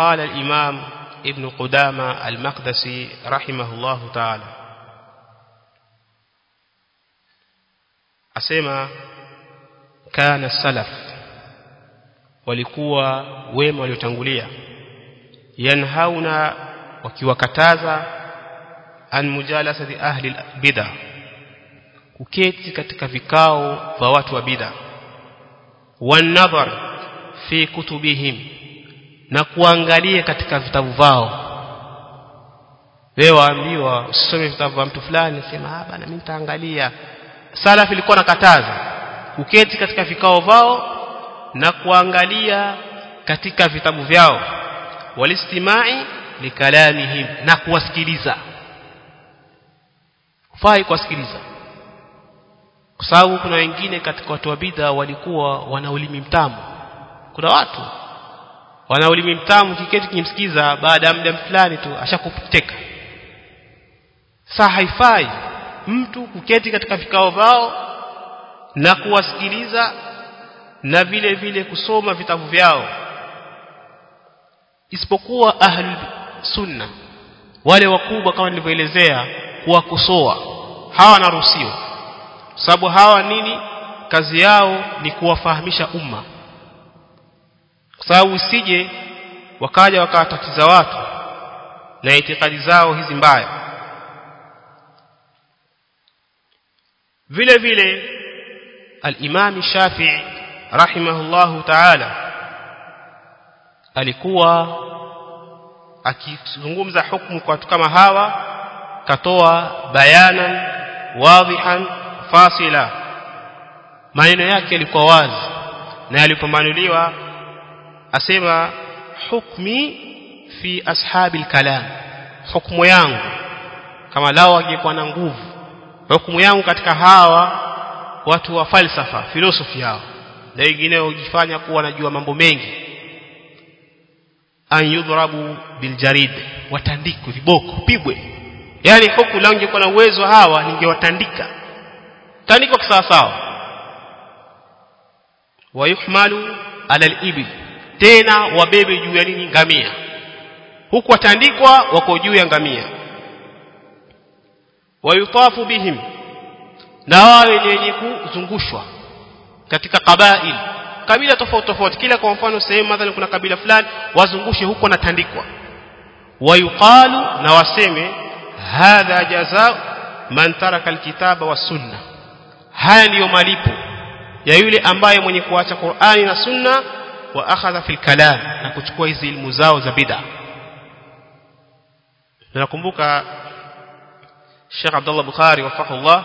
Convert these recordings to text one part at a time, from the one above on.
قال الإمام ابن قدامة المقدسي رحمه الله تعالى أسمى كان السلف walikuwa wema waliotangulia yanhauna wakiwakataza an mujalasati ahli bid'a kuketi katika vikao vya watu wa bid'a wanadhar fi kutubihim na kuangalia katika vitabu vao wewe waambiwa usisome vitabu vya mtu fulani sema ah bana mimi nitaangalia salaf ilikuwa nakataza kuketi katika vikao vao na kuangalia katika vitabu vyao walistimai likalamihim na kuwasikiliza fai kuwasikiliza kwa sababu kuna wengine katika watu wa bidha walikuwa wana ulimi mtamu kuna watu wana ulimi mtamu kiketi kimsikiza baada ya muda fulani tu ashakupoteka saa haifai mtu kuketi katika vikao vao na kuwasikiliza na vile vile kusoma vitabu vyao isipokuwa ahli sunna wale wakubwa kama nilivyoelezea kuwakosoa hawa wanaruhusiwa sababu hawa nini kazi yao ni kuwafahamisha umma kwa sababu usije wakaja wakawatatiza watu na itikadi zao hizi mbaya vile vile al-Imam Shafi'i rahimahullahu ta'ala alikuwa akizungumza hukumu kwa watu kama hawa katoa bayanan wadhihan fasila maneno yake yalikuwa wazi na yalipombanuliwa asema hukmi fi ashabil kalam hukumu yangu kama lao angekuwa na nguvu hukumu yangu katika hawa watu wa falsafa filosofi yao na wengine hujifanya kuwa wanajua mambo mengi an yudhrabu biljarid watandikwe viboko pigwe yani huku lao ingekuwa na uwezo hawa ningewatandika tandikwa kisawa sawa wayuhmalu ala alibil tena wabebe juu ya nini ngamia huku watandikwa wako juu ya ngamia wayutafu bihim na wawe ni wenye kuzungushwa katika kabail kabila tofauti tofauti kila kwa mfano sehemu mathalan kuna kabila fulani wazungushe huko natandikwa wayuqalu na waseme hadha jazaa man taraka alkitaba was sunna haya ndiyo malipo ya yule ambaye mwenye kuacha Qur'ani na sunna wa akhadha fil kalam na kuchukua hizi ilmu zao za bid'a nakumbuka Sheikh Abdullah Bukhari wafaqullah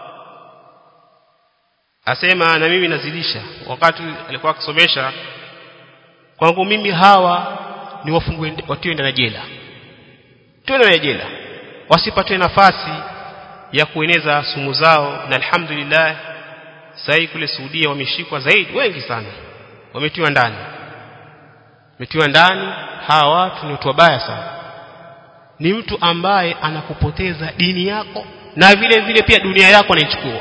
asema na mimi nazidisha wakati alikuwa akisomesha kwangu mimi hawa ni wafungwe watiwe ndani jela tuwe na jela wasipatwe nafasi ya kueneza sumu zao na alhamdulillah sasa kule Saudia wameshikwa zaidi wengi sana wametiwa ndani wametiwa ndani hawa watu ni watu wabaya sana ni mtu ambaye anakupoteza dini yako na vile vile pia dunia yako anaichukua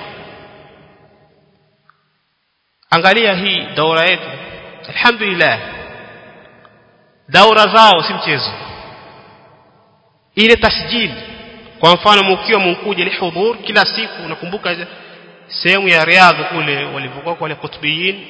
angalia hii daura yetu alhamdulillah daura zao si mchezo ile tasjili kwa mfano mkiwa mkuja lihudhur kila siku nakumbuka sehemu ya riadha kule walivyokuwa wale kutubiyin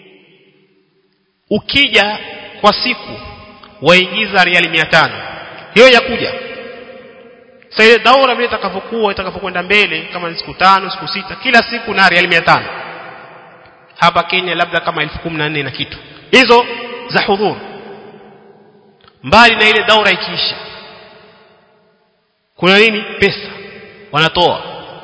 ukija kwa siku waingiza riali 500 hiyo ya kuja sasa ile daura vile itakavyokuwa itakavyokwenda mbele kama ni siku tano siku sita kila siku na riali 500 hapa Kenya labda kama 1014 na kitu hizo za hudhur mbali na ile daura ikiisha kuna nini pesa wanatoa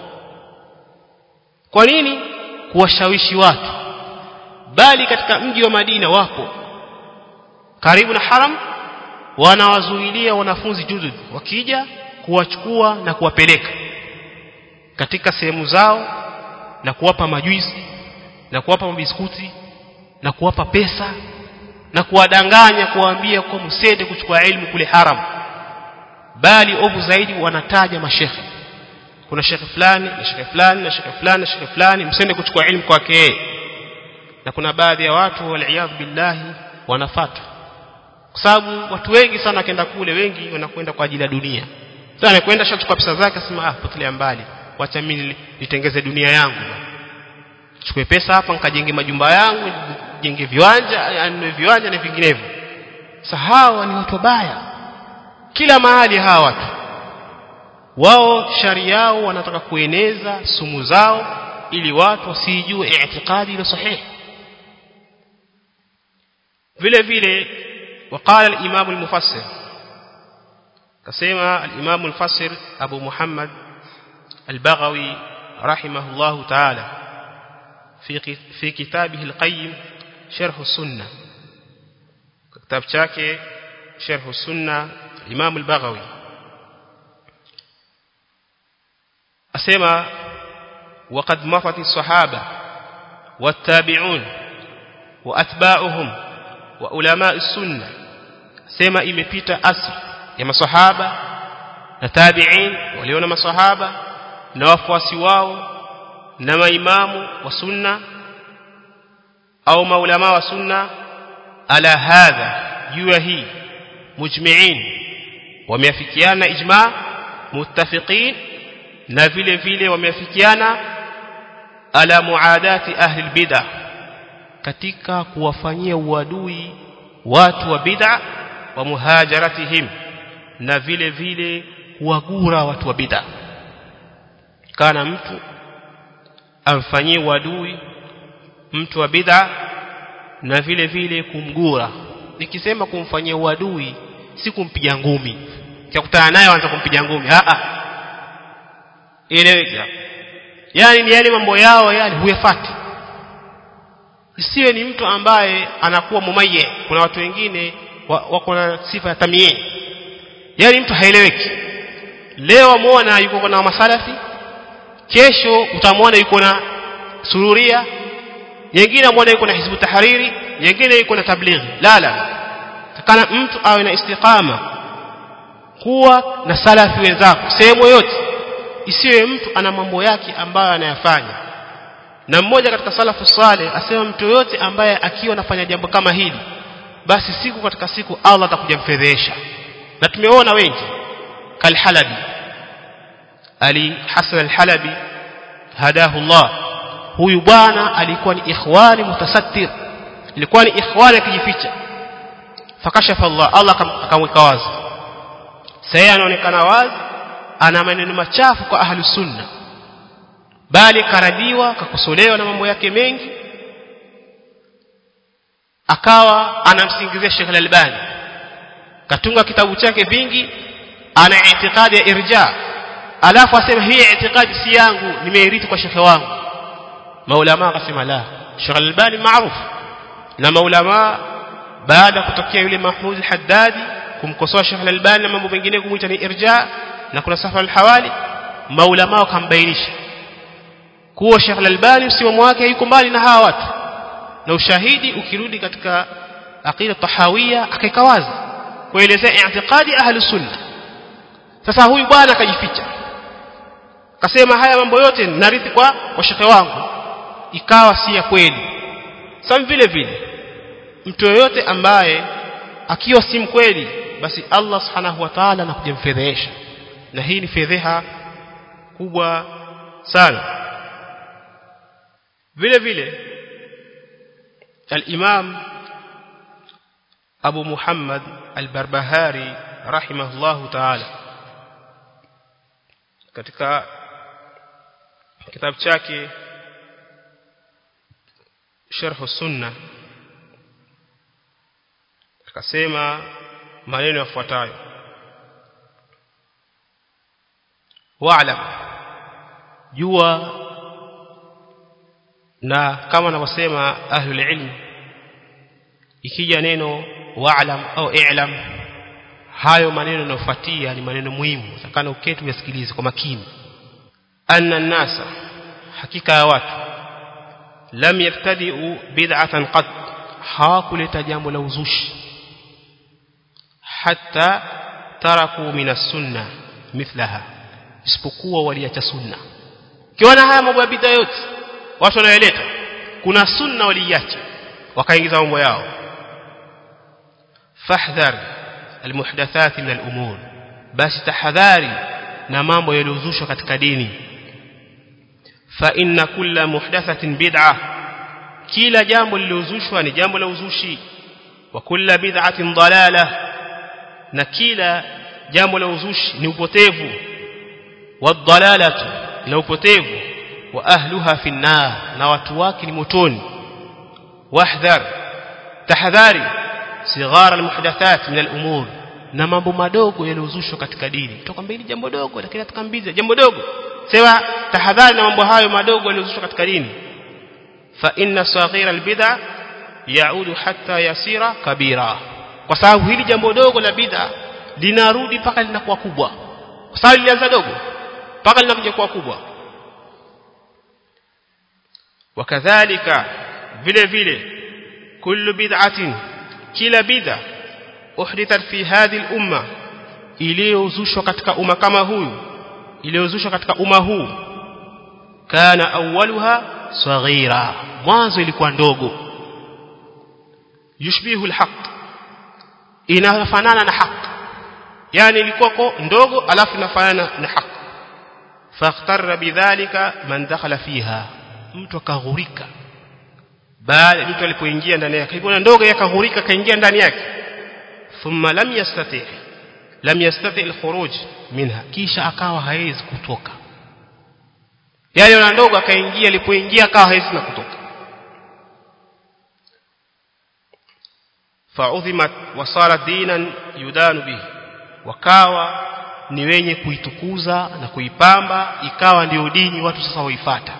kwa nini kuwashawishi watu bali katika mji wa Madina wapo karibu na haram wanawazuilia wanafunzi judud wakija kuwachukua na kuwapeleka katika sehemu zao na kuwapa majuisi na kuwapa mabiskuti na kuwapa pesa na kuwadanganya kuwaambia kwa msende kuchukua elimu kule haram bali ovu zaidi wanataja mashekhe kuna shekhe fulani na shekhe fulani na shekhe fulani na shekhe fulani msende kuchukua elimu kwake na kuna baadhi ya watu waliyadhu billahi wanafuata kwa sababu watu wengi sana wakienda kule wengi wanakwenda kwa ajili ya dunia sasa anakwenda shachukua pesa zake asema ah potelea mbali wacha mimi nitengeze dunia yangu chukue pesa hapa nikajenge majumba yangu jenge viwanja anunue viwanja na vinginevyo sasa hawa ni watu wabaya kila mahali hawa watu wao shari yao wanataka kueneza sumu zao ili watu wasijue i'tiqadi ile sahihi vile vile وقال الإمام المفسر كسيما الإمام المفسر أبو محمد البغوي رحمه الله تعالى في في كتابه القيم شرح السنة كتاب شاكي شرح السنة الإمام البغوي أسيما وقد مضت الصحابة والتابعون وأتباعهم وعلماء السنة سيما imepita asr ya masahaba na tabi'in waliona masahaba na wafuasi wao na maimamu wa sunna au maulama wa sunna ala hadha jua hii mujmi'in wameafikiana ijma muttafiqin na vile vile wameafikiana ala muadati ahli albid'ah katika kuwafanyia uadui watu wa bid'a wa muhajaratihim na vile vile kuwagura watu wa bid'a kana mtu amfanyie uadui mtu wa bid'a na vile vile kumgura nikisema kumfanyia uadui si kumpiga ngumi kikutana naye anza kumpiga ngumi a a ile yani ni yale mambo yao yale huyafati isiwe ni mtu ambaye anakuwa mumaye kuna watu wengine wako na sifa ya tamie yani mtu haeleweki leo muona yuko na masalafi kesho utamwona yuko na sururia nyingine muona yuko na hizbu tahariri nyingine yuko na tablighi la la takana mtu awe na istiqama kuwa na salafi wenzako sehemu yote isiwe mtu ana mambo yake ambayo anayafanya na mmoja katika salafu saleh asema mtu yote ambaye akiwa anafanya jambo kama hili basi siku katika siku Allah atakuja mfedhesha na tumeona wengi kalhalabi ali Hasan al-Halabi hadahu Allah huyu bwana alikuwa ni ikhwani mutasattir ilikuwa ni ikhwani akijificha fakashafa Allah Allah akamweka wazi sasa anaonekana wazi ana maneno machafu kwa ahlu sunna bali karadiwa kakosolewa na mambo yake mengi akawa anamsingizia Sheikh Al-Albani katunga kitabu chake vingi ana itikadi ya irja alafu asema hii itikadi si yangu nimeirithi kwa shekhe wangu maulama akasema la Sheikh Al-Albani maarufu na maulama baada kutokea yule Mahmud al-Haddadi kumkosoa Sheikh Al-Albani na mambo mengine kumuita ni irja na kuna safar al-hawali maulama wakambainisha kuwa Sheikh Al-Albani msimamo wake yuko mbali na hawa watu na ushahidi ukirudi katika aqida tahawia akaika wazi kuelezea i'tiqadi ahli sunna sasa huyu bwana akajificha akasema haya mambo yote narithi kwa kwa shekhe wangu ikawa si ya kweli sasa vile vile mtu yoyote ambaye akiwa si mkweli basi Allah subhanahu wa ta'ala anakuja mfedhesha na hii ni fedheha kubwa sana vile vile الإمام أبو محمد البربهاري رحمه الله تعالى katika kitabu chake sharh sunna akasema maneno yafuatayo wa'lam jua na kama anavyosema ahlul ilm ikija neno wa'lam au i'lam hayo maneno yanayofuatia ni maneno muhimu takana uketi uyasikilize kwa makini anna nasa hakika ya watu lam yabtadi'u bid'atan qad hawakuleta jambo la uzushi hatta taraku min as-sunnah mithlaha isipokuwa waliacha sunna kiona haya mambo ya bid'a yote watu wanayoleta kuna sunna waliacha wakaingiza mambo yao fahdhar almuhdathat min alumur basi tahadhari na mambo yaliyozushwa katika dini fa inna kulla muhdathatin bid'ah kila jambo lililozushwa ni jambo la uzushi wa kulla bid'atin dalalah na kila jambo la uzushi ni upotevu wadhalalatu na upotevu wa ahluha fi nar na watu wake ni motoni wahdhar tahadhari sighara almuhdathat min alumur na mambo madogo yaliyozushwa katika dini tukwambia hili jambo dogo lakini atakambiza jambo dogo sema tahadhari na mambo hayo madogo yaliyozushwa katika dini fa inna saghira albid'a yaudu hatta yasira kabira kwa sababu hili jambo dogo la bid'a linarudi mpaka linakuwa kubwa kwa sababu lilianza dogo mpaka linakuja kuwa kubwa wakadhalika vile vile kullu bid'atin kila bid'a uhdithat fi hadhihi al-umma iliyozushwa katika umma kama huyu iliyozushwa katika umma huu kana awwaluha saghira mwanzo ilikuwa ndogo yushbihu al-haq inafanana na haq yani ilikuwa ndogo alafu inafanana na haq fakhtarra bidhalika man dakhala fiha mtu akaghurika baada mtu alipoingia ndani yake ilikuwa ndogo yakaghurika kaingia ndani yake thumma lam yastati lam yastati alkhuruj minha kisha akawa hawezi kutoka yale na ndogo akaingia alipoingia akawa hawezi na kutoka fa'udhimat wasara dinan yudanu bihi wakawa ni wenye kuitukuza na kuipamba ikawa ndio dini watu sasa waifata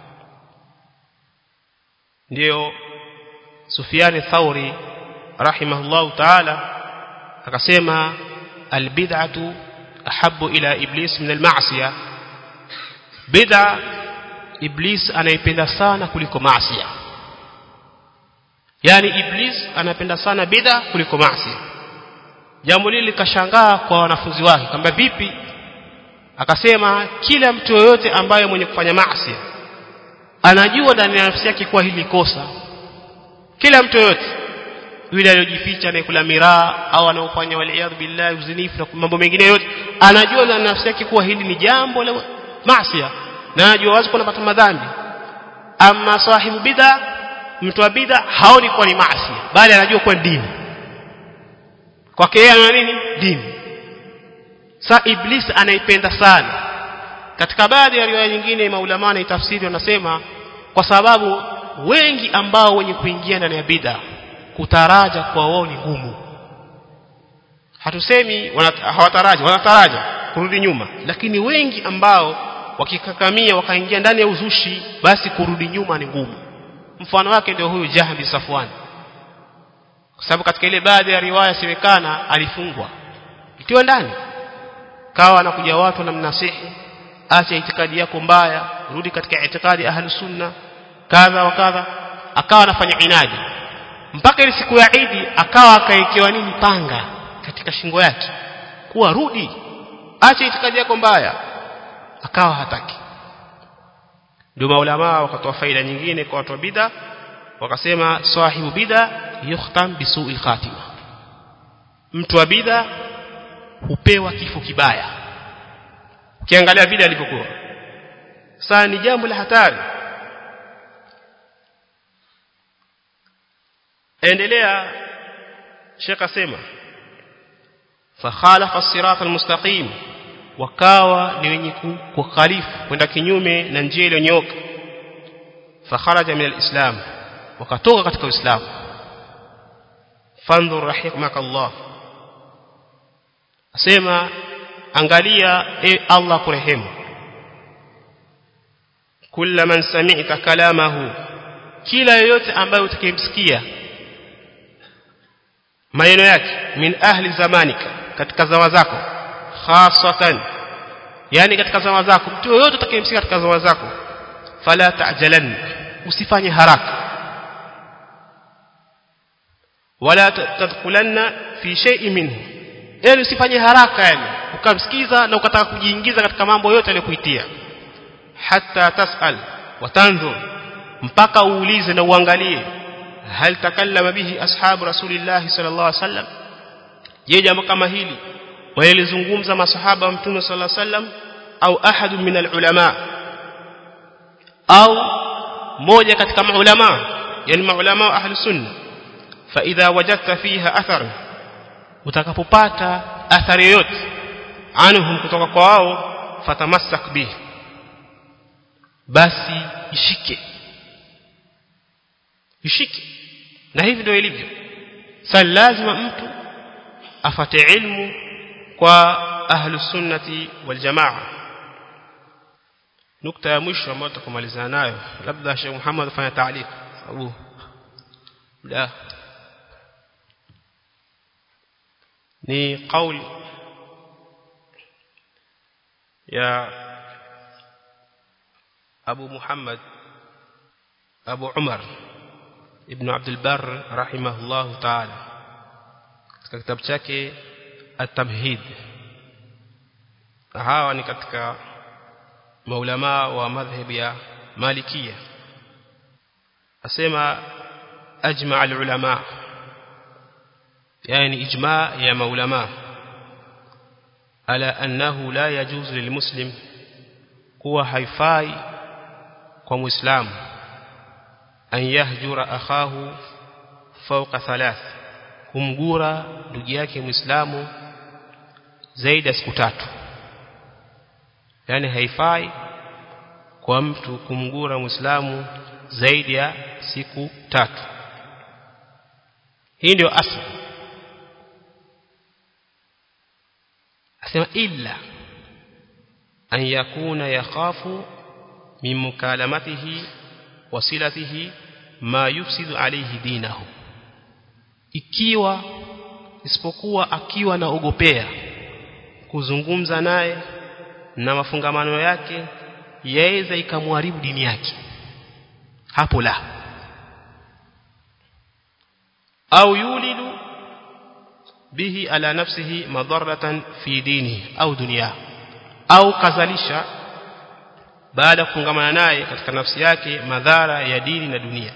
ndio Sufyan Thauri rahimahullahu ta'ala akasema albid'atu ahabbu ila iblis min alma'siyah bid'a iblis anaipenda sana kuliko maasiya yani iblis anapenda sana bid'a kuliko maasiya jambo lile likashangaa kwa wanafunzi wake kwamba vipi akasema kila mtu yoyote ambaye mwenye kufanya maasi anajua ndani ya nafsi yake kuwa hili kosa kila mtu yoyote yule aliyojificha anayekula miraa au anaofanya waliyadhu billahi uzinifu na mambo mengine yote anajua ndani ya nafsi yake kuwa hili ni jambo la maasi na anajua wazi kuna pata madhambi ama sahibu bid'a mtu wa bid'a haoni kuwa ni maasi bali anajua kuwa dini kwake yeye ana nini dini sa iblis anaipenda sana katika baadhi ya riwaya nyingine maulama na tafsiri wanasema kwa sababu wengi ambao wenye kuingia ndani ya bid'a kutaraja kwa wao ni ngumu hatusemi hawataraja wanataraja kurudi nyuma lakini wengi ambao wakikakamia wakaingia ndani ya uzushi basi kurudi nyuma ni ngumu mfano wake ndio huyu Jahbi Safwan kwa sababu katika ile baadhi ya riwaya semekana alifungwa itiwa ndani kawa anakuja watu wanamnasihi acha itikadi yako mbaya rudi katika itikadi ahli sunna kadha wa kadha akawa anafanya inadi mpaka ile siku ya Idi akawa akaekewa nini panga katika shingo yake kuwa rudi acha itikadi yako mbaya akawa hataki ndio maulama wakatoa faida nyingine kwa watu wa bid'a wakasema sahibu bid'a yukhtam bisu'il khatima mtu wa bid'a hupewa kifo kibaya ukiangalia bid'a ilivyokuwa sasa ni jambo la hatari endelea Sheikh asema fakhalafa as-sirata al-mustaqim wakawa ni wenye kukhalifu kwenda kinyume na njia iliyonyoka fakharaja min al-islam wakatoka katika uislamu fandhur rahimaka Allah asema angalia e Allah kurehemu kila man sami'ta kalamahu kila yoyote ambaye utakayemsikia maneno yake min ahli zamanika katika zama zako khasatan yani katika zama zako mtu yoyote utakayemsikia katika zama zako fala ta'jalan usifanye haraka wala tadkhulanna fi shay'in minhu yani usifanye haraka yani ukamsikiza na ukataka kujiingiza katika mambo yote aliyokuitia hatta tasal wa tanzur mpaka uulize na uangalie hal takallama bihi ashabu rasulillah sallallahu alaihi wasallam je jambo kama hili walilizungumza masahaba wa mtume sallallahu alaihi wasallam au ahadu min alulama au moja katika maulama yani maulama wa ahli sunna fa idha wajadta fiha athar utakapopata athari yoyote anhum kutoka kwa wao fatamassak bihi basi ishike ishike na hivi ndio ilivyo sasa lazima mtu afate ilmu kwa ahlu sunnati wal jamaa nukta ya mwisho ambayo tutakumalizana nayo labda Sheikh Muhammad afanya taaliq sababu la ni kauli ya Abu Muhammad Abu Umar Ibn Abdul Barr rahimahullah ta'ala katika kitabu chake At-Tamhid hawa ni katika maulama wa madhhabi ya Malikia asema ajma al-ulama yani ijma ya maulama ala annahu la yajuzu lilmuslim kuwa haifai kwa muislamu an yahjura akhahu fawqa thalath kumgura ndugu yake muislamu zaidi ya siku tatu yani haifai kwa mtu kumgura muislamu zaidi ya siku tatu hii ndio asli asema illa an yakuna yakhafu min mukalamatihi wasilatihi ma yufsidu alayhi dinahu ikiwa isipokuwa akiwa naogopea kuzungumza naye na mafungamano yake yaweza ikamharibu dini yake hapo la au yulidu bihi ala nafsihi madarratan fi dinihi au dunia au kazalisha baada ya kufungamana naye katika nafsi yake madhara ya dini na dunia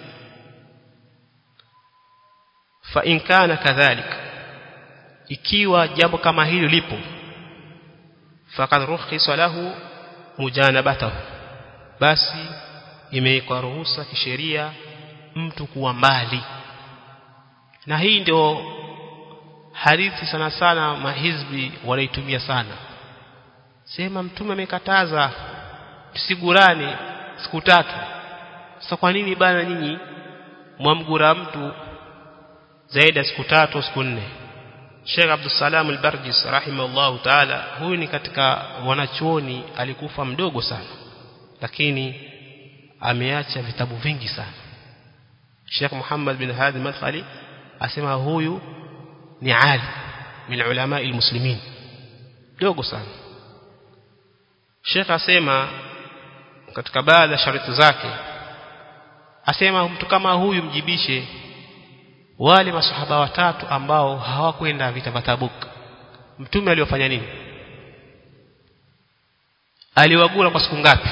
fa in kana kadhalik ikiwa jambo kama hilo lipo faqad rukhisa lahu mujanabatahu basi imewekwa ruhusa kisheria mtu kuwa mbali na hii ndio hadithi sana sana mahizbi wanaitumia sana sema mtume amekataza tusigurane siku tatu sasa kwa nini bana nyinyi mwamgura mtu zaidi ya siku tatu siku nne Sheikh Abdul Salam al-Barjis rahimahullah ta'ala huyu ni katika wanachuoni alikufa mdogo sana lakini ameacha vitabu vingi sana Sheikh Muhammad bin Hadi Madkhali asema huyu ni ali min ulama almuslimin dogo sana Sheikh asema katika baadhi ya sharti zake asema mtu kama huyu mjibishe wale masahaba watatu ambao hawakwenda vita vya Tabuk mtume aliofanya nini aliwagura kwa siku ngapi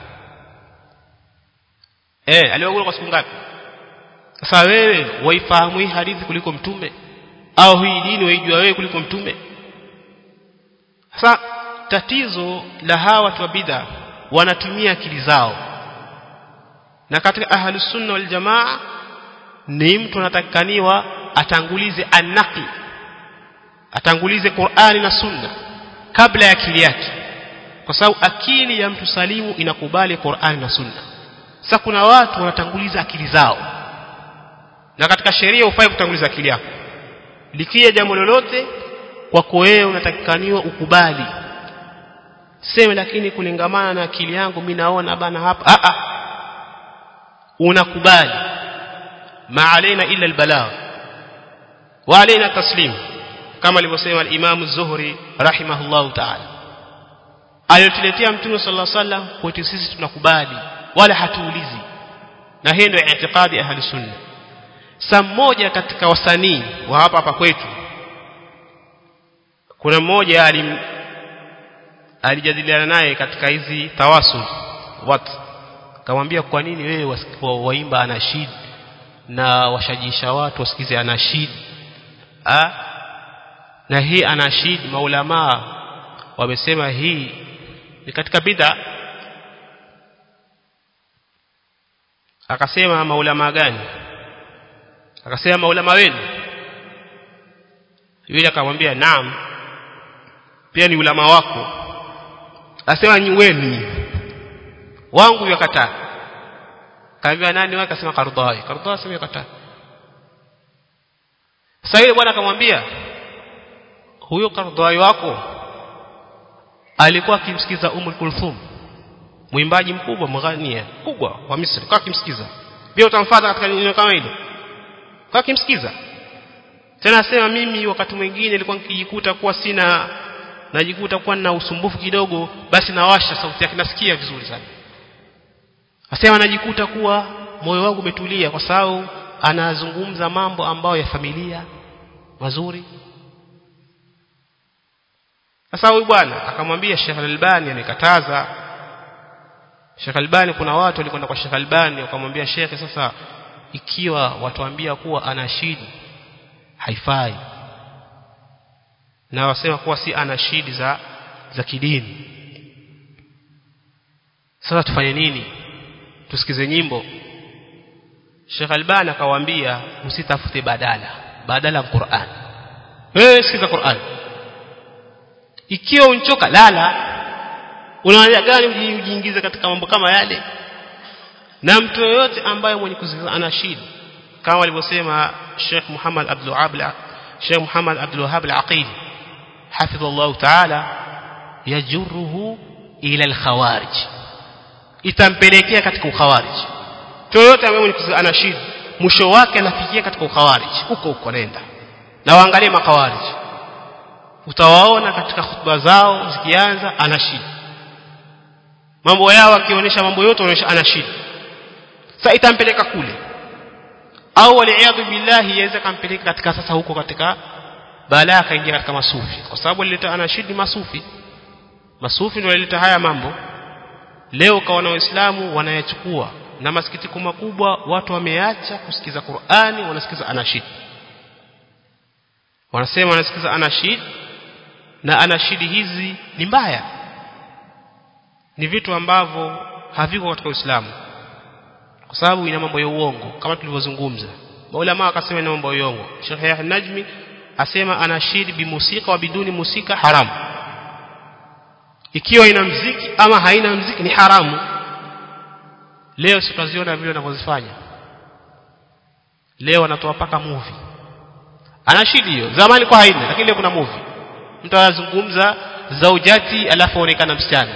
eh aliwagura kwa siku ngapi sasa wewe waifahamu hii hadithi kuliko mtume au hii dini waijua wewe kuliko mtume sasa tatizo la hawa watu wa bid'a wanatumia akili zao na katika ahlus sunna wal jamaa ni mtu anatakikaniwa atangulize annaqi atangulize Qur'ani na Sunna kabla ya akili yake kwa sababu akili ya mtu salimu inakubali Qur'ani na Sunna sasa kuna watu wanatanguliza akili zao na katika sheria ufai kutanguliza akili yako likija jambo lolote kwako wewe unatakikaniwa ukubali sema lakini kulingamana na akili yangu mimi naona bana hapa a a unakubali ma alaina illa albalagh wa alaina taslim kama alivyosema al-Imam az-Zuhri rahimahullah ta'ala aliyotuletea mtume sallallahu alaihi wasallam kwetu sisi tunakubali wala hatuulizi na hiyo ndio i'tiqadi ahli sunna saa mmoja katika wasanii wa hapa hapa kwetu kuna mmoja alim alijadiliana naye katika hizi tawasul watu akamwambia kwa nini wewe waimba anashid na washajisha watu wasikize anashid ah na hii anashid maulama wamesema hii ni katika bid'a akasema maulama gani akasema maulama wenu yule akamwambia naam pia ni ulama wako asema ni wenu wangu yakataa kaambia nani wake akasema Kardai Kardai asema yakataa sasa yule bwana akamwambia huyo Kardai wako alikuwa akimsikiza Umm Kulthum mwimbaji mkubwa mghania kubwa wa Misri kwa akimsikiza pia utamfuata katika neno kama hilo kwa akimsikiza tena asema mimi wakati mwingine nilikuwa nikijikuta kuwa sina najikuta kuwa na usumbufu kidogo basi nawasha sauti yake nasikia vizuri sana asema najikuta kuwa moyo wangu umetulia kwa sababu anazungumza mambo ambayo ya familia mazuri sasa huyu bwana akamwambia Sheikh Al-Albani amekataza Sheikh Albani kuna watu walikwenda kwa Sheikh Albani wakamwambia Sheikh sasa ikiwa watuambia kuwa anashidi haifai na wasema kuwa si anashidi za za kidini sasa tufanye nini tusikize nyimbo Sheikh Albani akawaambia msitafute badala badala Qur'an wewe sikiza Qur'an ikiwa unchoka lala unaanza gani ujiingize katika mambo kama yale na mtu yoyote ambaye mwenye kusikiza anashidi kama walivyosema Sheikh Muhammad Abdul Wahhab Sheikh Muhammad Abdul Wahhab Al-Aqil hafidhallahu ta'ala yajuruhu ila al-khawarij itampelekea katika ukhawarij yoyote ambaye mwenye kusikiza anashidi mwisho wake anafikia katika ukhawarij huko huko nenda na waangalie makhawarij utawaona katika hutuba zao zikianza anashidi mambo yao akionyesha mambo yote anaonyesha anashidi sasa itampeleka kule au waliaadhu billahi yaweza kampeleka katika sasa huko katika balaa akaingia katika masufi kwa sababu alileta anashidi masufi masufi ndio walileta haya mambo leo kaona waislamu wanayachukua na masikitiko makubwa watu wameacha kusikiza Qur'ani wanasikiza anashid wanasema wanasikiza anashid na anashidi hizi ni mbaya ni vitu ambavyo haviko katika Uislamu kwa sababu ina mambo ya uongo kama tulivyozungumza maulama akasema ina mambo ya uongo Sheikh Yahya Najmi asema anashid bimusika wa biduni musika haramu ikiwa ina mziki ama haina mziki ni haramu leo tutaziona vile wanavyozifanya leo wanatoa paka movie anashidi hiyo zamani kwa haina lakini leo kuna movie mtu anazungumza zaujati alafu aonekana msichana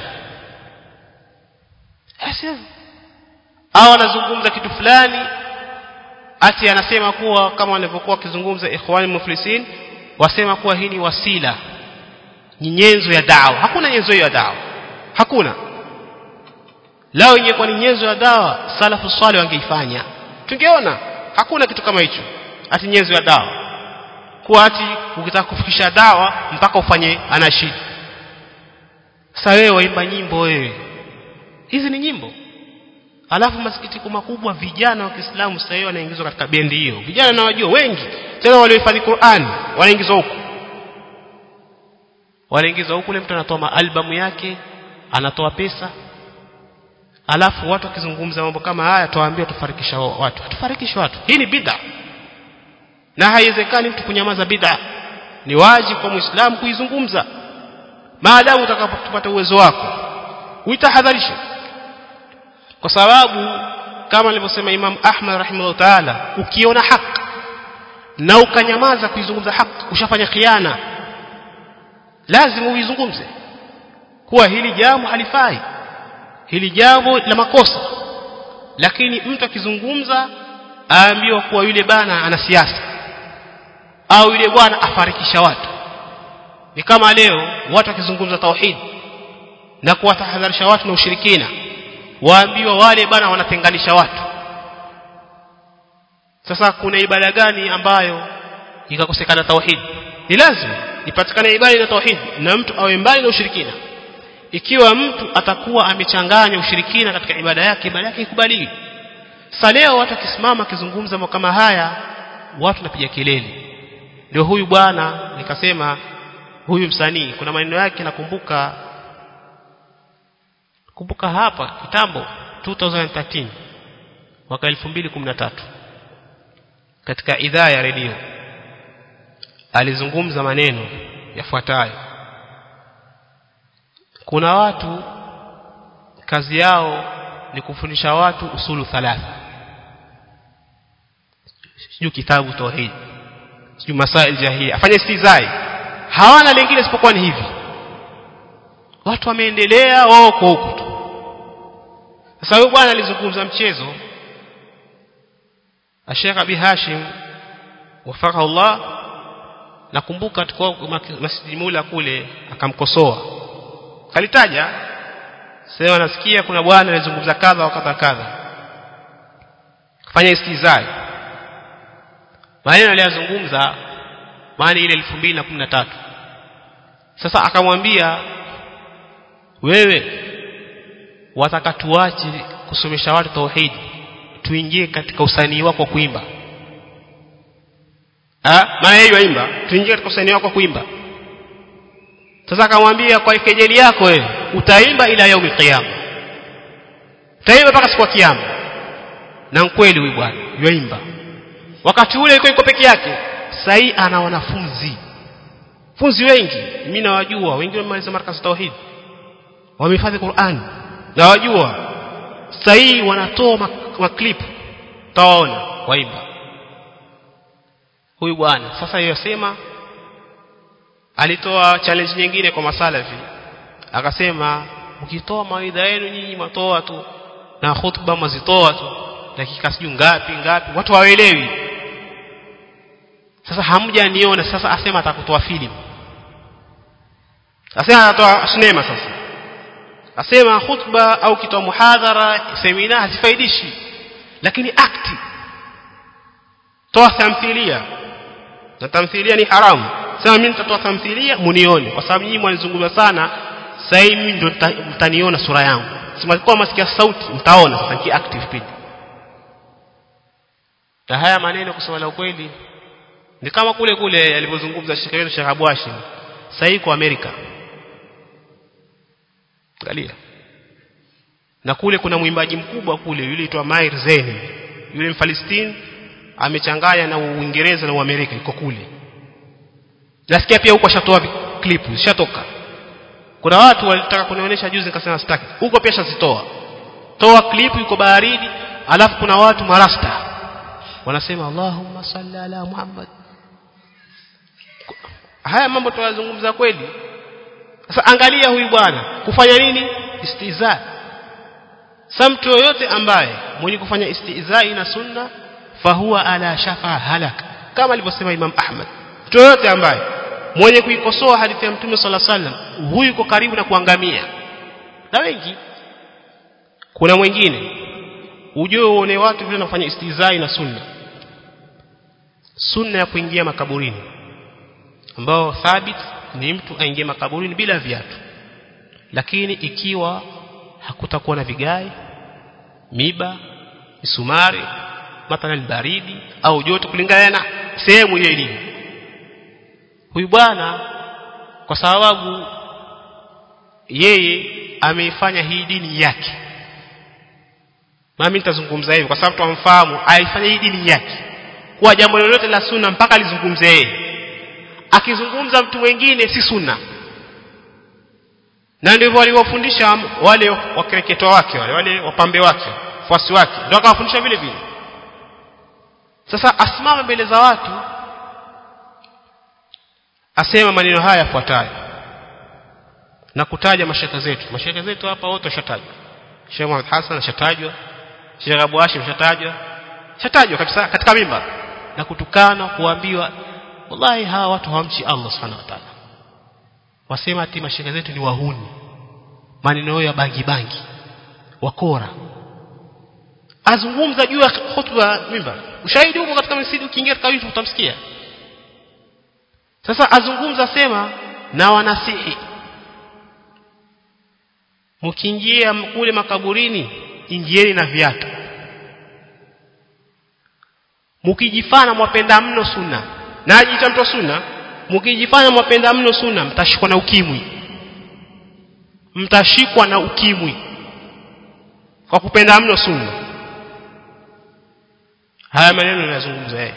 au anazungumza kitu fulani ati anasema kuwa kama walivyokuwa wakizungumza ikhwani muflisin wasema kuwa hii ni wasila ni nyenzo ya dawa hakuna nyenzo hiyo ya dawa hakuna lao ingekuwa ni nyenzo ya dawa salafu swali wangeifanya tungeona hakuna kitu kama hicho ati nyenzo ya dawa kuwa ati ukitaka kufikisha dawa mpaka ufanye anashidi sasa wewe waimba nyimbo wewe hizi ni nyimbo alafu masikitiko makubwa vijana wa Kiislamu sasa hivi wanaingizwa katika bendi hiyo vijana nawajua wengi tena waliohifadhi Qur'an wanaingizwa huko wanaingizwa huko mtu anatoa albamu yake anatoa pesa alafu watu wakizungumza mambo kama haya tuwaambie tufarikisha watu tufarikisha watu hii ni bid'a na haiwezekani mtu kunyamaza bid'a ni wajibu kwa muislamu kuizungumza maadamu utakapopata uwezo wako uitahadharisha kwa sababu kama alivyosema Imam Ahmad rahimahullah taala ukiona haki na ukanyamaza kuizungumza haki ushafanya khiana lazima uizungumze kuwa hili jambo halifai hili jambo la makosa lakini mtu akizungumza aambiwa kuwa yule bana ana siasa au yule bwana afarikisha watu ni kama leo watu wakizungumza tauhid na kuwatahadharisha watu na ushirikina waambiwa wale bana wanatenganisha watu sasa kuna ibada gani ambayo ikakosekana tauhid ni lazima ipatikane ibada na tauhid na mtu awe mbali na ushirikina ikiwa mtu atakuwa amechanganya ushirikina katika ibada yake ibada yake ikubaliwi sasa leo watu wakisimama akizungumza mambo kama haya watu napiga kelele ndio huyu bwana nikasema huyu msanii kuna maneno yake nakumbuka kumbuka hapa kitambo 2013 mwaka 2013 katika idhaa ya redio alizungumza maneno yafuatayo kuna watu kazi yao ni kufundisha watu usulu thalatha sijui kitabu tauhid sijui masail jahili afanye istizai hawana lingine isipokuwa ni hivi watu wameendelea wao kwa huko tu sasa huyu bwana alizungumza mchezo Sheikh Abi Hashim wafaka Allah nakumbuka tukao Masjid Mula kule akamkosoa kalitaja sasa nasikia kuna bwana anazungumza kadha wakadha kadha fanya istizai maneno aliyozungumza maana ile 2013 sasa akamwambia wewe wataka tuache kusomesha watu tauhidi tuingie katika usanii wako kuimba ah maana yeye yaimba tuingie katika usanii wako kuimba sasa akamwambia kwa kejeli yako wewe utaimba ila yaumi qiyama utaimba mpaka siku ya kiyama na kweli huyu bwana yaimba wakati ule yuko yuko peke yake sahii ana wanafunzi funzi wengi mimi nawajua wengine wamemaliza markaz tauhid wamehifadhi Qur'an nawajua sahii wanatoa maklip tawaona waimba huyu bwana sasa yosema alitoa challenge nyingine kwa masalafi akasema mkitoa mawaidha yenu nyinyi matoa tu na khutba mazitoa tu dakika siju ngapi ngapi watu hawaelewi sasa hamjaniona sasa asema atakutoa filamu asema atatoa sinema sasa asema khutba au kitoa muhadhara semina hazifaidishi lakini akti toa tamthilia na tamthilia ni haramu sema mimi nitatoa tamthilia munione kwa sababu nyinyi mwanizungumza sana sasa mimi ndio mtaniona sura yangu sema kwa masikia sauti mtaona sasa ki active pili na haya maneno kusema la ukweli ni kama kule kule alivyozungumza Sheikh wetu Sheikh Abu Hashim sasa kwa Amerika angalia na kule kuna mwimbaji mkubwa kule yule aitwa Mair Zain yule mfalistini amechanganya na Uingereza na Uamerika iko kule nasikia pia huko ashatoa clip zishatoka kuna watu walitaka kunionyesha juzi nikasema sitaki huko pia shazitoa toa clip yuko baharini alafu kuna watu marasta wanasema Allahumma salli ala Muhammad haya mambo tunazungumza kweli sasa angalia huyu bwana kufanya nini istiza sa mtu yoyote ambaye mwenye kufanya istizai na sunna fahuwa ala shafa halak kama alivyosema Imam Ahmad mtu yoyote ambaye mwenye kuikosoa hadithi ya Mtume صلى الله عليه وسلم huyu yuko karibu na kuangamia na wengi kuna mwingine ujue uone watu vile wanafanya istizai na sunna sunna ya kuingia makaburini ambao thabit ni mtu aingie makaburini bila viatu lakini ikiwa hakutakuwa na vigae miba misumari mathalan baridi au joto kulingana na sehemu ile ilivyo huyu bwana kwa sababu yeye ameifanya hii dini yake mimi nitazungumza hivi kwa sababu tumfahamu aifanya hii dini yake kuwa jambo lolote la sunna mpaka alizungumze yeye akizungumza mtu mwingine si sunna na ndivyo waliwafundisha wale wakereketo wake wale wale wapambe wake fuasi wake ndio akawafundisha vile vile sasa asimame mbele za watu asema maneno haya yafuatayo na kutaja mashaka zetu mashaka zetu hapa wote washatajwa Sheikh Muhammad Hassan ashatajwa Sheikh Abu Hashim ashatajwa shatajwa kabisa katika mimba na kutukana kuambiwa wallahi hawa watu hawamchi Allah subhanahu wa ta'ala wasema ati mashaka zetu ni wahuni maneno ya bangi bangi wakora azungumza juu ya khutba mimba ushahidi huko katika msikiti ukiingia katika YouTube utamsikia sasa azungumza sema na wanasihi mkiingia kule makaburini ingieni na viatu mkijifana mwapenda mno sunna na ajiita mtu wa sunna mkijifanya mwapenda mno sunna mtashikwa na ukimwi mtashikwa na ukimwi kwa kupenda mno sunna haya maneno yanazungumza yeye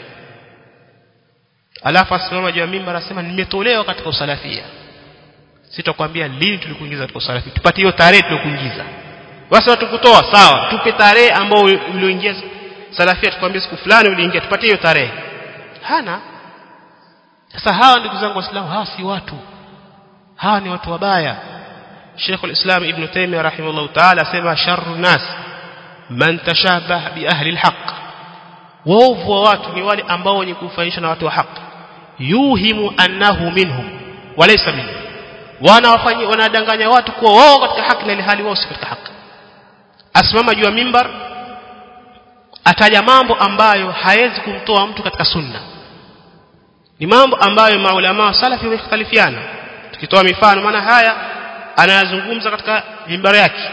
alafu asimama juu ya mimbar anasema nimetolewa katika usalafia sitakwambia lini tulikuingiza katika usalafia tupatie hiyo tarehe tulikuingiza basi tukutoa sawa tupe tarehe ambayo ulioingia salafia tukwambie siku fulani uliingia tupatie hiyo tarehe hana sasa hawa ndugu zangu waislamu hawa si watu hawa ni watu wabaya Sheikh al-Islam Ibn Taymiyyah rahimahullah ta'ala asema sharru nas man tashabah bi ahli al-haq waovu wa watu ni wale ambao wenye kufanisha na watu wa haki yuhimu annahu minhum walaysa minhum wanawafanyia wanadanganya watu kuwa wao katika haki na hali wao si katika haki asimama juu ya mimbar ataja mambo ambayo hawezi kumtoa mtu katika sunna ni mambo ambayo maulama wa salafi wamekhtalifiana tukitoa mifano maana haya anayazungumza katika mimbar yake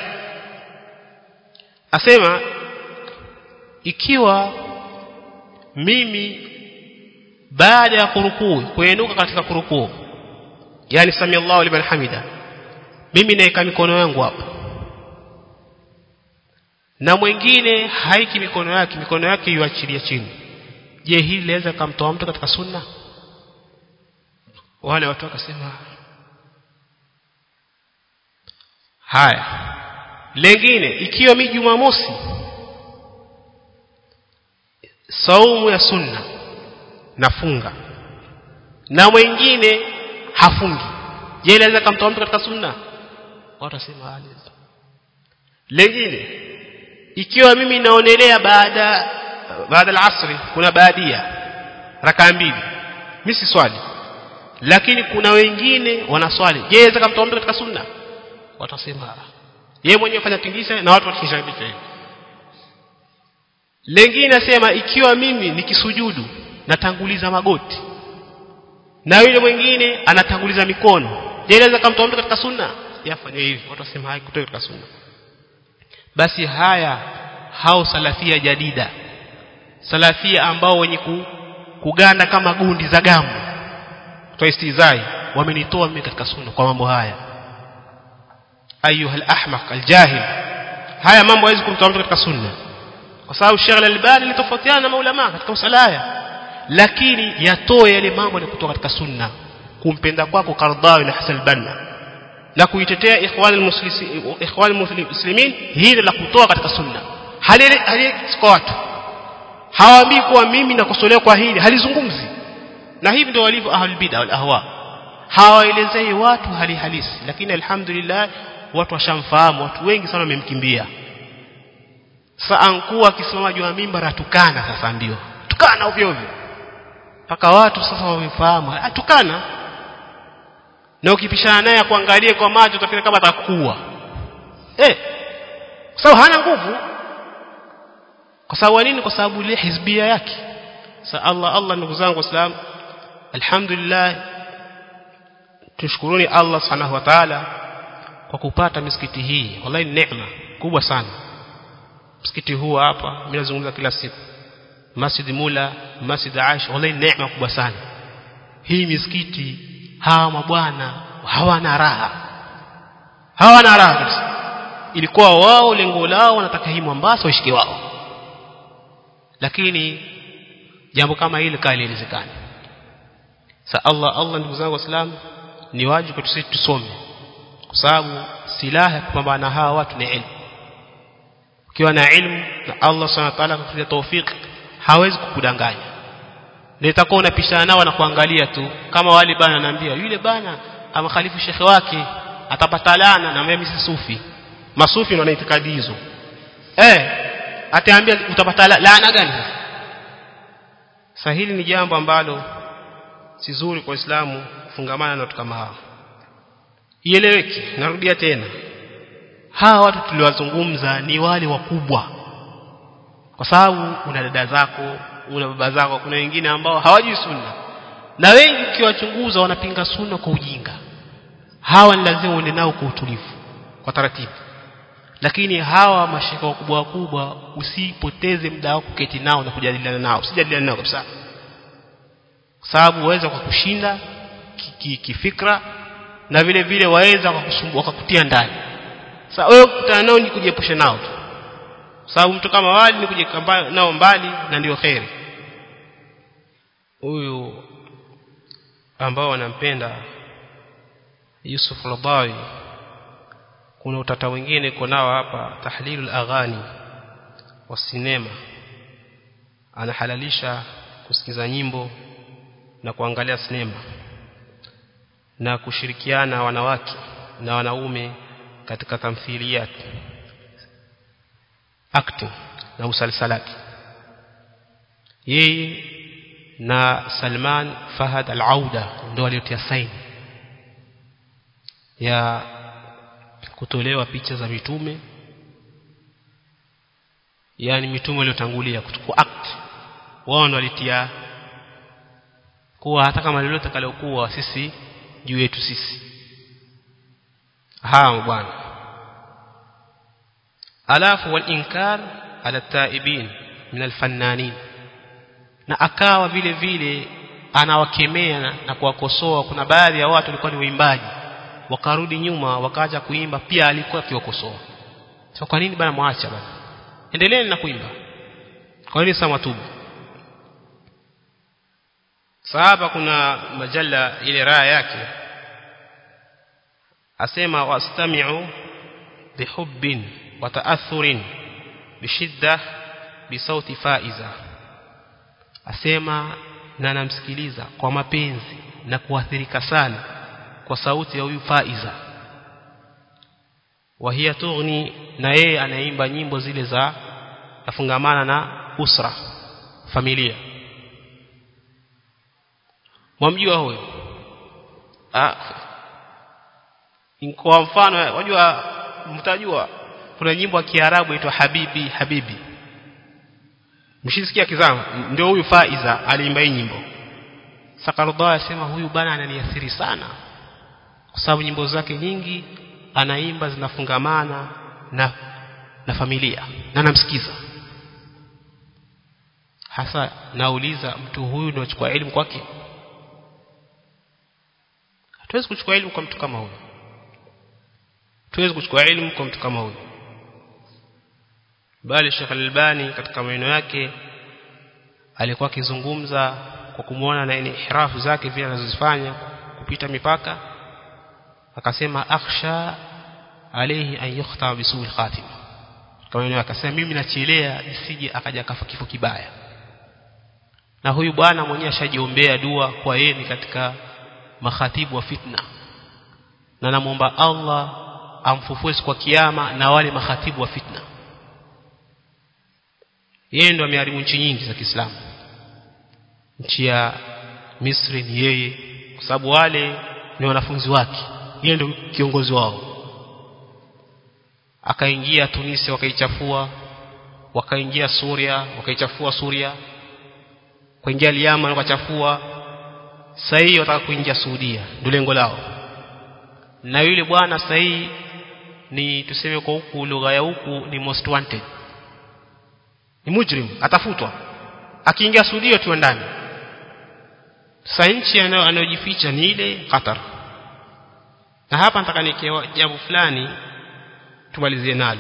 asema ikiwa mimi baada ya kurukuu kuenuka katika kurukuu yani sami Allahu liman hamida mimi naeka mikono yangu hapa na mwingine haiki mikono yake mikono yake yuachilia chini je hili linaweza kumtoa mtu katika sunna wale watu wakasema haya lengine ikiwa mi jumamosi saumu ya sunna nafunga na mwingine hafungi je inaweza kumtoa mtu katika sunna watu wasema haliza lengine ikiwa mimi naonelea baada baada al-asri kuna baadia rakaa mbili mimi si swali lakini kuna wengine wanaswali je inaweza kumtoa mtu katika sunna watu wasema yeye mwenyewe fanya tingisha na watu wakishabisha hivi lengine nasema ikiwa mimi nikisujudu natanguliza magoti na yule mwingine anatanguliza mikono je inaweza kumtoa mtu katika sunna yafanye hivi watu wasema haikutoka katika sunna basi haya hao salafia jadida salafia ambao wenye kuganda kama gundi za gamu kwa istizai wamenitoa mimi katika sunna kwa mambo haya ayuha al-ahmaq al-jahil haya mambo hawezi kumtoa mtu katika sunna kwa sababu Sheikh al-Albani litofautiana na maulama katika usalaya lakini yatoe yale mambo ya kutoka katika sunna kumpenda kwako Qardawi na Hasan al-Banna na kuitetea ikhwan al-muslimin ikhwan al-muslimin hili la kutoa katika sunna hali hali kwa watu hawaambii kuwa mimi nakosolewa kwa hili halizungumzi na hivi ndio walivyo ahlul bid'a wal ahwa hawaelezei watu hali halisi lakini alhamdulillah watu washamfahamu watu wengi sana wamemkimbia sasa ankuwa akisimama juu ya mimbar atukana sasa ndio tukana ovyo ovyo mpaka watu sasa wamefahamu atukana na ukipishana naye kuangalia kwa macho utafikiri kama atakuwa eh kwa sababu hana nguvu kwa sababu nini kwa sababu ile hizbia yake sasa Allah Allah ndugu zangu waislamu alhamdulillah tushukuruni Allah subhanahu wa ta'ala kwa kupata misikiti hii wallahi neema kubwa sana msikiti huu hapa mimi nazungumza kila siku Masjid Mula Masjid Aisha wallahi neema kubwa sana hii misikiti hawa mabwana hawana raha hawana raha kabisa ilikuwa wao lengo lao wanataka hii Mombasa waishike wao lakini jambo kama hili kali inawezekana sa Allah Allah ndugu zangu waislamu ni wajibu kwetu sisi tusome kwa sababu silaha ya kupambana na hawa watu ni ilmu ukiwa na ilmu na Allah subhanahu wa ta'ala akupatia tawfik hawezi kukudanganya na itakuwa unapishana nao na kuangalia tu kama wale bana anaambia yule bana amakhalifu shekhe wake atapata laana na mimi si sufi masufi ndio wanaitikadi hizo eh ataambia utapata laana gani sasa hili ni jambo ambalo si zuri kwa Uislamu kufungamana na watu kama hao ieleweke narudia tena hawa watu tuliwazungumza ni wale wakubwa kwa sababu una dada zako una baba zako kuna wengine ambao hawajui sunna na wengi ukiwachunguza wanapinga sunna kwa ujinga hawa ni lazima uende nao kwa utulivu kwa taratibu lakini hawa mashaka wakubwa wakubwa usipoteze muda wako kuketi nao na kujadiliana nao usijadiliane nao kabisa kwa sababu waweza kukushinda kifikra ki, ki na vile vile waweza kukusumbua wakakutia ndani sasa wewe kukutana nao ni kujiepusha nao tu sababu mtu kama wali ni kujieka nao mbali na ndio khairi huyu ambao wanampenda Yusuf Ladawi kuna utata wengine uko nao hapa tahlilul aghani wa sinema anahalalisha kusikiza nyimbo na kuangalia sinema na kushirikiana wanawake na wanaume katika tamthiliyat acting na usalsalati yeye na Salman Fahad Al-Auda ndio waliotia saini ya kutolewa picha za mitume yani mitume waliotangulia kuchukua act wao ndio walitia kuwa hata kama lolote kalokuwa sisi juu yetu sisi hawa bwana alafu wal inkar ala taibin min alfannanin na akawa vile vile anawakemea na, na kuwakosoa kuna baadhi ya watu walikuwa ni waimbaji wakarudi nyuma wakaacha kuimba pia alikuwa akiwakosoa so kwa nini bana mwacha bana endeleeni na kuimba kwa nini sasa matubu sahaba kuna majalla ile raha yake asema wastami'u bihubbin wa ta'athurin bishidda bisauti faiza asema na namsikiliza kwa mapenzi na kuathirika sana kwa sauti ya huyu faiza wahia tughni na yeye anaimba nyimbo zile za afungamana na usra familia mwamjua huyo ah kwa mfano wajua mtajua kuna nyimbo ya Kiarabu inaitwa Habibi Habibi mshisikia kizama ndio huyu Faiza aliimba hii nyimbo Sakarudha asema huyu bana ananiathiri sana kwa sababu nyimbo zake nyingi anaimba zinafungamana na na familia na namsikiza hasa nauliza mtu huyu ndio achukua elimu kwake hatuwezi kuchukua elimu kwa mtu kama huyu tuwezi kuchukua elimu kwa mtu kama huyu bali Sheikh Al-Albani katika maneno yake alikuwa akizungumza kwa kumwona na ihrafu zake vile anazozifanya kupita mipaka akasema akhsha alayhi an yukhta bisul khatim kama maneno akasema mimi nachelea isije akaja kafa kifo kibaya na huyu bwana mwenyewe ashajiombea dua kwa yeye ni katika makhatibu wa fitna na namuomba Allah amfufue kwa kiyama na wale makhatibu wa fitna yeye ndo ameharibu nchi nyingi za Kiislamu nchi ya Misri ni yeye kwa sababu wale ni wanafunzi wake yeye ndo kiongozi wao akaingia Tunisia wakaichafua wakaingia Suria wakaichafua Suria kuingia Yemen wakachafua sasa hii wataka kuingia Saudia ndio lengo lao na yule bwana sasa hii ni tuseme kwa huku lugha ya huku ni most wanted ni mujrim atafutwa akiingia Saudia tu ndani sasa nchi anayojificha ni ile Qatar na hapa nataka nikewa jambo fulani tumalizie nalo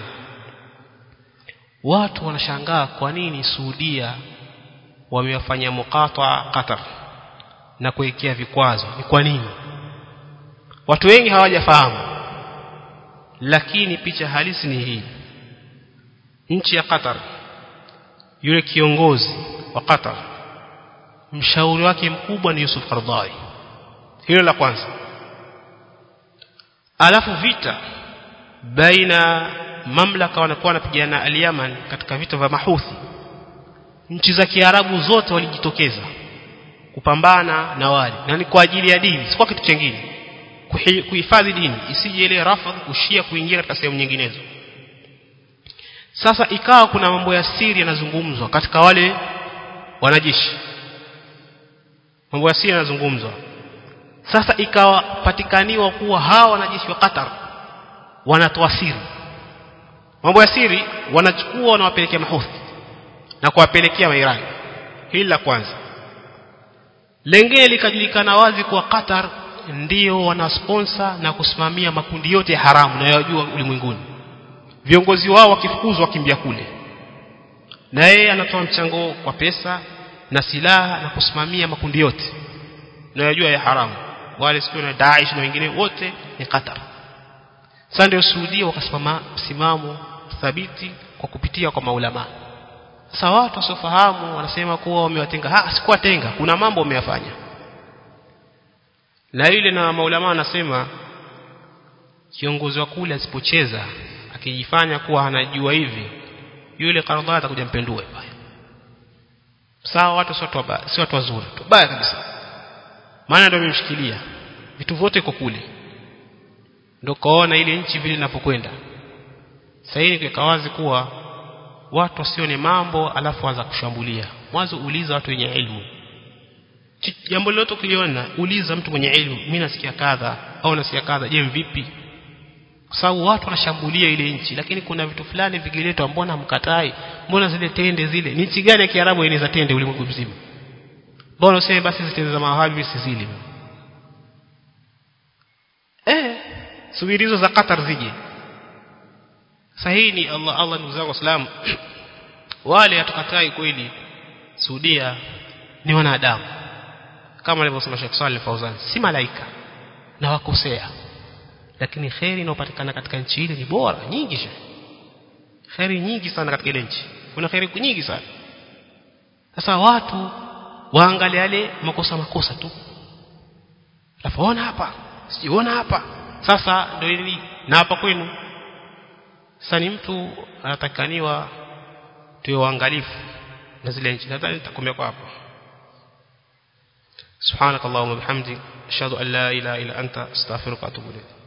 watu wanashangaa kwa nini Saudia wamewafanya mukata Qatar na kuwekea vikwazo ni kwa nini watu wengi hawajafahamu lakini picha halisi ni hii nchi ya Qatar yule kiongozi wa Qatar mshauri wake mkubwa ni Yusuf Qaradawi hilo la kwanza alafu vita baina mamlaka wanakuwa wanapigana al-Yaman katika vita vya Mahuthi nchi za Kiarabu zote walijitokeza kupambana na wale na ni kwa ajili ya dini si kwa kitu kingine kuhifadhi dini isije ile rafadh kushia kuingia katika sehemu nyinginezo sasa ikawa kuna mambo ya siri yanazungumzwa katika wale wanajeshi mambo ya siri yanazungumzwa sasa ikawa patikaniwa kuwa hawa wanajeshi wa Qatar wanatoa siri mambo ya siri wanachukua wanawapelekea mahuthi na kuwapelekea mairani hili la kwanza lengine likajulikana wazi kuwa Qatar ndio wanasponsor na kusimamia makundi yote ya haramu na yajua ulimwenguni viongozi wao wakifukuzwa wakimbia kule na yeye anatoa mchango kwa pesa na silaha na kusimamia makundi yote na yajua ya haramu wale sio na Daesh na wengine wote ni Qatar sasa ndio Saudia wakasimama msimamo thabiti kwa kupitia kwa maulama sasa watu wasiofahamu wanasema kuwa wamewatenga ah sikuwatenga kuna mambo wameyafanya na yule na maulama anasema kiongozi wa kule asipocheza akijifanya kuwa anajua hivi yule Karadha atakuja mpendue sawa watu sio watu si watu wazuri tu baya kabisa maana ndio amemshikilia vitu vyote iko kule ndio kaona ile nchi vile inapokwenda sasa hii ni wazi kuwa watu wasione mambo alafu anza kushambulia mwanzo uliza watu wenye elimu jambo lolote ukiliona uliza mtu mwenye elimu mimi nasikia kadha au nasikia kadha je vipi kwa sababu watu wanashambulia ile nchi lakini kuna vitu fulani vikiletwa mbona mkatai mbona zile tende zile ni nchi gani ya Kiarabu inaweza tende ulimwengu mzima mbona useme basi zitende za mawahabi sizili eh subiri hizo za Qatar zije sahihi ni Allah Allah ndugu zangu waislamu wale hatukatai kweli Saudia ni wanadamu kama alivyosema Sheikh Saleh Fauzan si malaika na wakosea lakini khairi inayopatikana katika nchi ile ni bora nyingi sana khairi nyingi sana katika ile nchi kuna khairi nyingi sana sasa watu waangalie yale makosa makosa tu alafuona hapa sijiona hapa sasa ndio hili na hapa kwenu sasa ni mtu anatakaniwa tuwe waangalifu na zile nchi nadhani nitakomea kwa hapo سبحانك اللهم وبحمدك اشهد ان لا اله الا انت استغفرك واتوب اليك